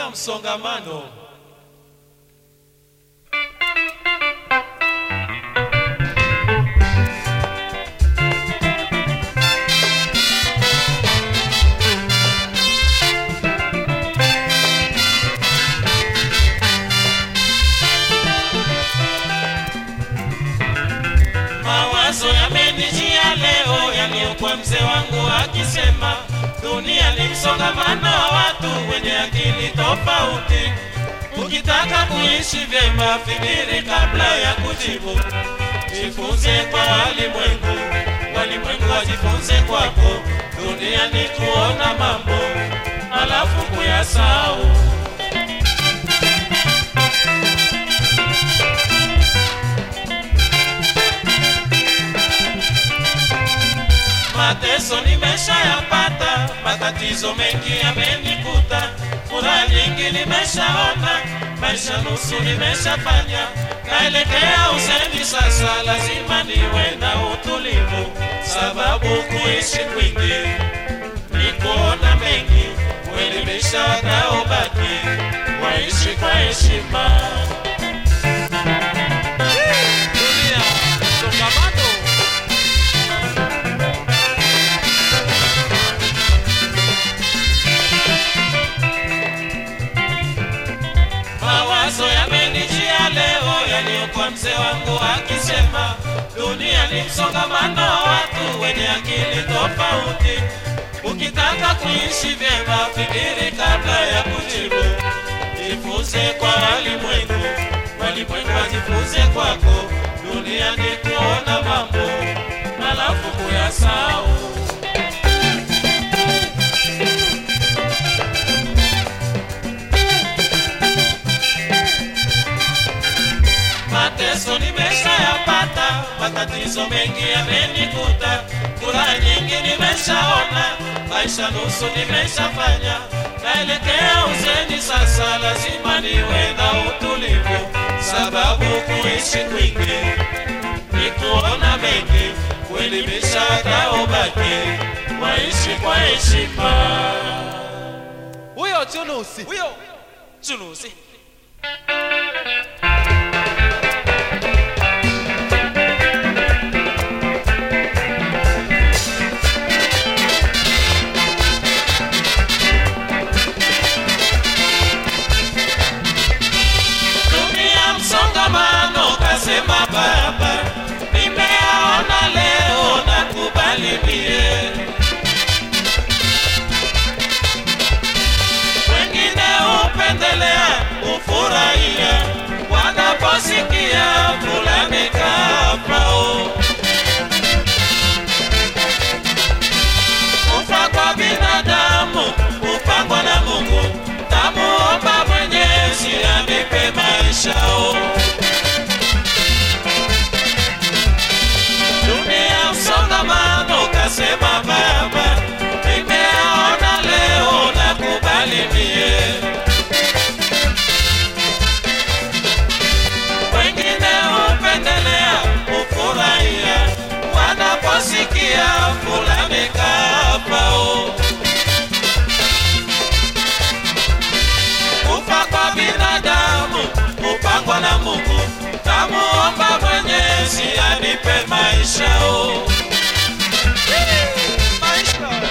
dunia msongamano. Mawazo yamenijia leo yaliyokuwa mzee wangu akisema, dunia ni msongamano wa watu wenye akili tofauti. Ukitaka kuishi vyema, fikiri kabla ya kujibu. Jifunze kwa walimwengu, walimwengu wajifunze kwako. Dunia ni kuona mambo alafu kuyasahau. Mateso nimeshayapata, matatizo mengi yamenikuta, furaha nyingi nimeshaona, maisha nusu nimeshafanya, naelekea uzeni sasa, lazima niwe na utulivu, sababu kuishi kwingi ni kuona mengi, kuelimisha wanaobaki, waishi kwa heshima. Dunia, msongamano. Mawazo yamenijia leo yaliyokuwa mzee wangu akisema, dunia ni msongamano wa watu wenye akili tofauti. Ukitaka kuishi vyema, fikiri kabla ya kujibu. Jifunze kwa walimwengu, walimwengu wajifunze kwako. Dunia ni kuona mambo alafu kuyasahau. mateso nimeshayapata, matatizo mengi yamenikuta, furaha nyingi nimeshaona, maisha nusu nimeshafanya, naelekea uzeni sasa, lazima niwe na utulivu, sababu kuishi kwingi ni kuona mengi, kuelimisha wanaobaki, waishi kwa heshima. huyo chunusi Huyo chunusi dunia msongamano, kasema baba, nimeaona leo na kubali mie. Wengine hupendelea kufurahia wanaposikia fulani kafao. Kufa kwa binadamu hupangwa na Mungu, tamuomba Mwenyezi anipe maishao. Dunia msongamano, kasema baba, nimeaona leo na kubali mie. Wengine hupendelea kufurahia wanaposikia fulani kafao. Kufa kwa binadamu hupangwa na Mungu, tamuomba Mwenyezi anipe maishao. maisha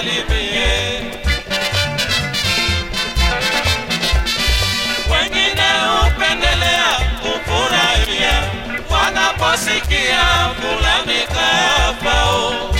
mie. Wengine hupendelea kufurahia wanaposikia fulani kafao